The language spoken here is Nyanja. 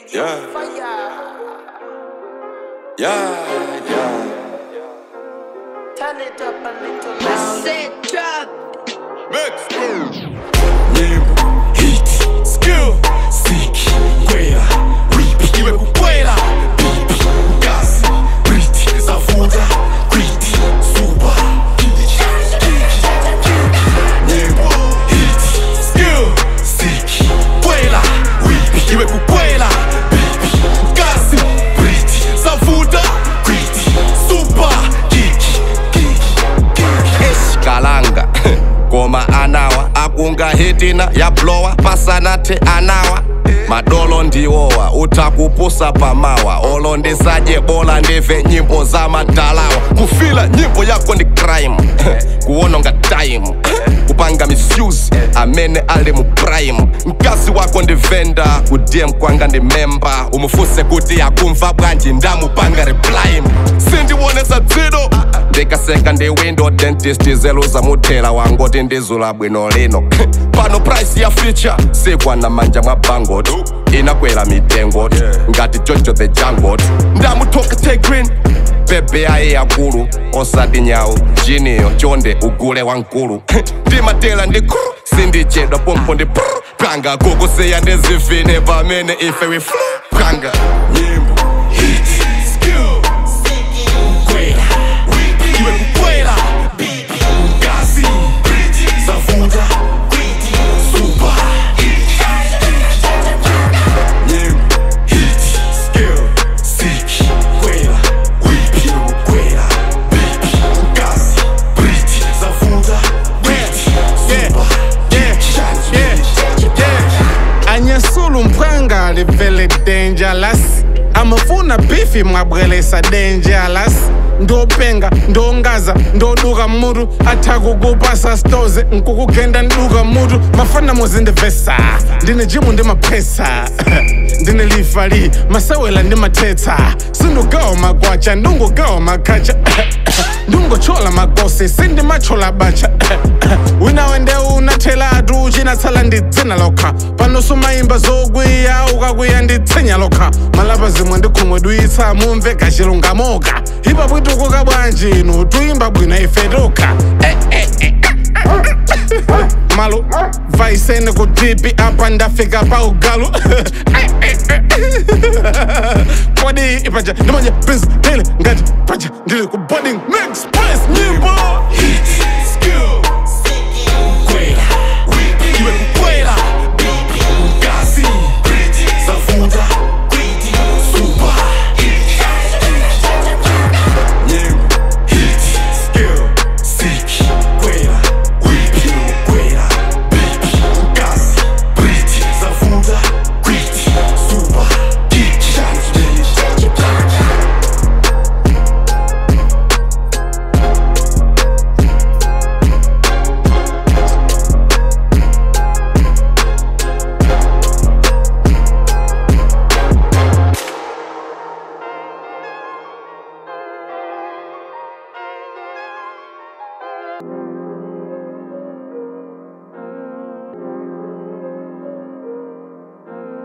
Yeah. Yeah, yeah. Turn it up a little louder. Set drop. Mix. Nyimbo, hit, skill, siki, kwela, whip, iwe kukwela, pipi, gas, briti, zavuta, kwiti, suba, Nyimbo, hit, skill, siki, kwela, whip, iwe kukwela, pipi, gas, briti, zavuta, kwiti, suba, kiki, eshikalanga ngoma anawa akunga hitina yablowa pasanathe anawa madolo ndiwowa uthakupusa pamawa olo ndisadye bola ndive nyimbo zamadalawa kufila nyimbo yako ndi crime kuwononga time kupanga misuse amene ali mu prime mkazi wako ndi venda kudm kwanga ndi memba umufuse kuti akumva bwanji ndamupanga reply sindiwonesa dzido ndikaseka ndi window dentist zeluza muthela wangoti ndizula bwino lino pano price ya feature sikwana manja mwa bangot inakwera mitengo ngati jojo the jangot ndamuthoka tegrin bebe aye yakulu osati nyawu jiniyo chonde ugule wankulu ndimatela ndi kru sindichedwa pompo ndi pru panga kukusiya ndizivine pamene ife we flu panga nyimbo hit skill kwela whip iwe kukwela bibi gazi briti zavuta kwiti suba nyimbo hit skill siki kwela whip iwe kukwela bibi gazi briti zavuta kwiti suba anyesula umphanga livele dangerous amafuna bifi mwabwelesa dangerous ndopenga ndongaza ndoduka mutu athakukupasa stoze nkukugenda nduka mutu mafana muzindivesa ndine jimu ndi maphesa ndine lifali masewela ndi mathetsa sindugawa magwacha ndungugawa makhacha ndungochola magosi sindimachola bacha wina wende unathelatu uchinatsala ndi dzina lokha pano sumayimba zokwiya ukakwiya ndi tsenya lokha malapa zimwe ndikhumwe duyitsa mumve kachilungamoka ipa bwitukuka bwanji inu tuyimba bwino ife tokha malo vaisene kutipi apa ndafika pa ugalu kodi ipaja ndimanje prince dele ngati paja ndili ku boarding next place nyimbo hit skill kwela whip iwe kukwela bibi gazi briti zavuta kwiti suba nyimbo hit skill siki kwela whip iwe kukwela bibi gazi briti zavuta kwiti suba kiki